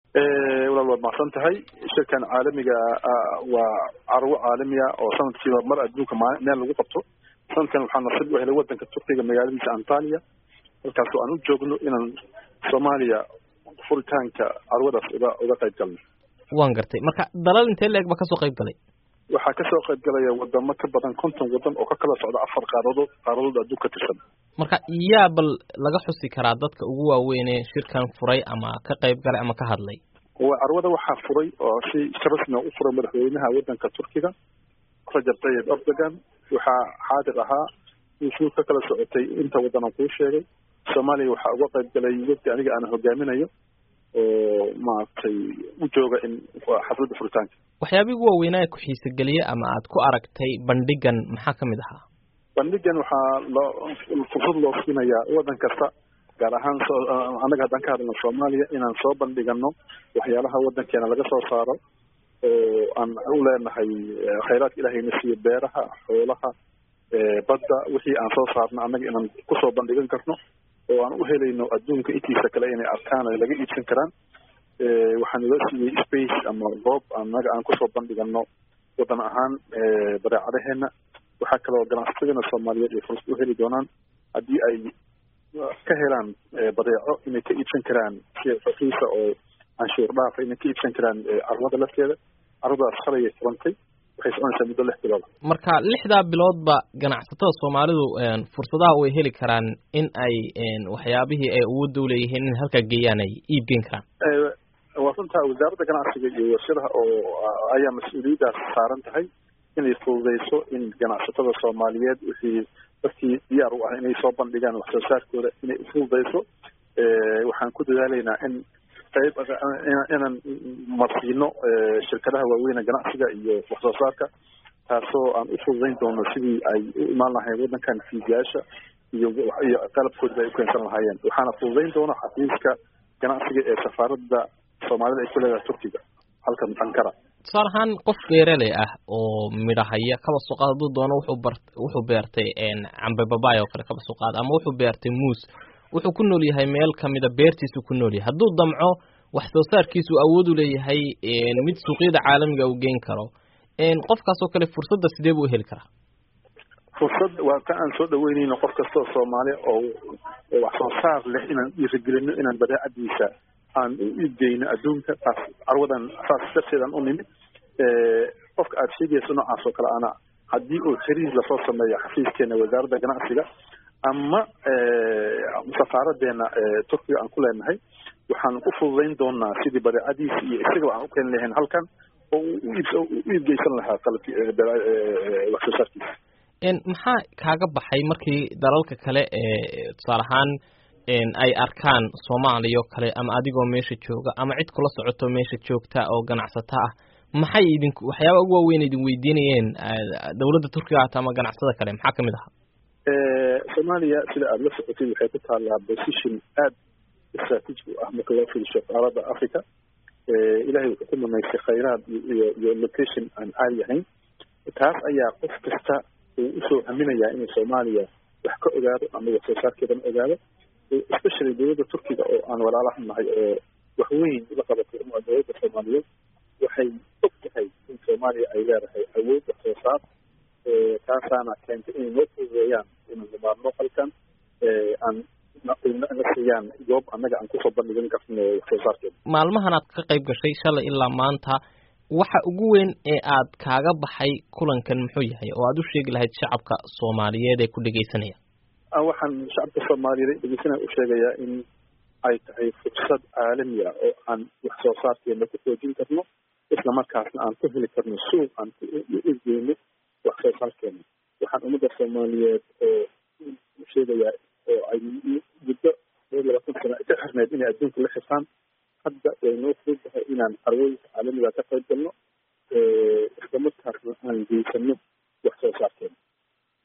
walaal waad macsan tahay shirkan caalamiga waa carwo caalamiya oo sanadkiiba mar adduunka meel lagu qabto sanadkan waxaa nasiib u helay wadanka turkiga magaaladiisa antalia halkaas oo aan u joogno inaan soomaaliya furitaanka carwadaas uga uga qayb galno waan gartay marka dalal intee la-eg ba kasoo qayb galay waxaa kasoo qayb galaya wadamo ka badan konton wadan oo ka kala socda afar qaaradood qaaradood adduun ka tirsan marka yaa bal laga xusi karaa dadka ugu waaweyne shirkan furay ama ka qayb galay ama ka hadlay carwada waxaa furay oo si rasmi u furay madaxweynaha wadanka turkiga rajab tayib erdogan waxaa xaadir ahaa wufuud ka kala socotay inta wadan aan kuu sheegay soomaaliya waxaa uga qayb galay wafdi aniga aan hogaaminayo oo maaragtay u jooga in xafladda furitaanka waxyaabihii ugu waaweynaa ku xiisogeliye ama aad ku aragtay bandhigan maxaa ka mid ahaa bandhigan waxaa loo fursad loo siinayaa wadan kasta gaar ahaan annaga haddaan ka hadalno soomaaliya inaan soo bandhigano waxyaalaha wadankeena laga soo saaro oo aan u leenahay khayraadka ilahayna siiyo beeraha xoolaha badda wixii aan soo saarno annaga inaan kusoo bandhigan karno oo aan u helayno adduunka intiisa kale inay arkaan ay laga iibsan karaan waxaan ila siiyey space ama goob annaga aan kusoo bandhigano wadan ahaan badeecadaheena waxaa kaloo ganacsatadana soomaaliyeed ay fursad u heli doonaan haddii ay ka helaan badeeco inay ka iibsan karaan si rakiisa oo canshuur dhaafa inay ka iibsan karaan carwada lafteeda carwadaas shalayay furantay waxay soconaysaa muddo lix bilood marka lixdaa biloodba ganacsatada soomaalidu fursadaha way heli karaan in ay waxyaabihii ay awoodda uleeyihiin in halkaa geeyaan ay iibgeyn karaan waa runtaa wasaaradda ganacsiga iyo warshadaha oo ayaa mas-uuliyaddaas saaran tahay inay fududeyso in ganacsatada soomaaliyeed wixii dadkii diyaar u ah inay soo bandhigaan wax soo saarkooda inay ufududeyso waxaan ku dadaalaynaa in qayb inaan marsiino shirkadaha waaweyne ganacsiga iyo wax soo saarka taasoo aan u fududeyn doono sidii ay u imaan lahayn wadankan fiidiyaasha iyo iyo qalabkoodaba ay u keensan lahaayeen waxaana fududeyn doona xafiiska ganacsiga ee safaaradda soomaalida ay ku leedahay turkiga halkan ankara tusaale ahaan qof beeraley ah oo midhahaya kaba soo qaad hadduu doono wuxuu bar wuxuu beertay cambe babaay oo kale kaba soo qaad ama wuxuu beertay muus wuxuu ku nool yahay meel kamida beertiisu ku nool yahay hadduu damco wax soo saarkiisu awood u leeyahay mid suuqyada caalamiga uu geyn karo qofkaas oo kale fursadda sidee buu heli karaa fursad waa ka aan soo dhaweyneyno qof kastoo soomaali oo wax soo saar leh inaan dhiirigelino inaan badeecadiisa aan u iibgeyno adduunka taas carwadan saas darteedaan u nimid qofka aada sheegayso noocaas oo kale ana haddii uu xiriir lasoo sameeyo xafiiskeena wasaaradda ganacsiga ama safaaraddeena turkiga aan ku leenahay waxaan ku fududeyn doonaa sidii badeecadiisa iyo isagaba aan u keeni lahayn halkan oo u iib u iibgeysan lahaa qalabki wax soo saarkiisa maxaa kaaga baxay markii dalalka kale ee tusaale ahaan ay arkaan soomaaliya oo kale ama adigoo meesha jooga ama cid kula socoto meesha joogta oo ganacsata ah maxay idinku waxyaaba ugu waaweyn idin weydiinayeen dawladda turkiga hata ama ganacsatada kale maxaa kamid ahaa soomaaliya sida aada la socotay waxay ku taallaa position aada istraatiiji u ah marka loo fiirsho qaaradda africa ilahay wuxuu ku manaystay khayraad iyo iyo location aan caadi ahayn taas ayaa qof kasta uu usoo haminayaa inuu soomaaliya wax ka ogaado ama wax soo saarkeedana ogaado especially dowladda turkiga oo aan walaalaha nahay oo wax weyn la qabatay uma dowladda soomaaliyeed waxay og tahay in soomaaliya ay leedahay awood wax soo saar taasaana keentay inay noo fududeeyaan inaan nimaadno halkan aan na siiyaan goob annaga aan kusoo bandhigan karno wax soo saarkeeda maalmahan aad ka qayb gashay shalay ilaa maanta waxa ugu weyn ee aad kaaga baxay kulankan muxuu yahay oo aad u sheegi lahayd shacabka soomaaliyeed ee ku dhegeysanaya waxaan shacabka soomaaliyeed dhegeysanaya u sheegayaa in ay tahay fursad caalami ah oo aan wax soo saarkeena ku xoojin karno isla markaasna aan ku heli karno suuq aan u egeyno wax soo saarkeena waxaan ummadda soomaaliyeed oo u sheegayaa oo ay muddo laba labaatan sano ka xirneyd inay adduunka la xirtaan hadda way noo fudud tahay inaan carwooyinka caalamiga ka qayb galno isla markaasna aan geysano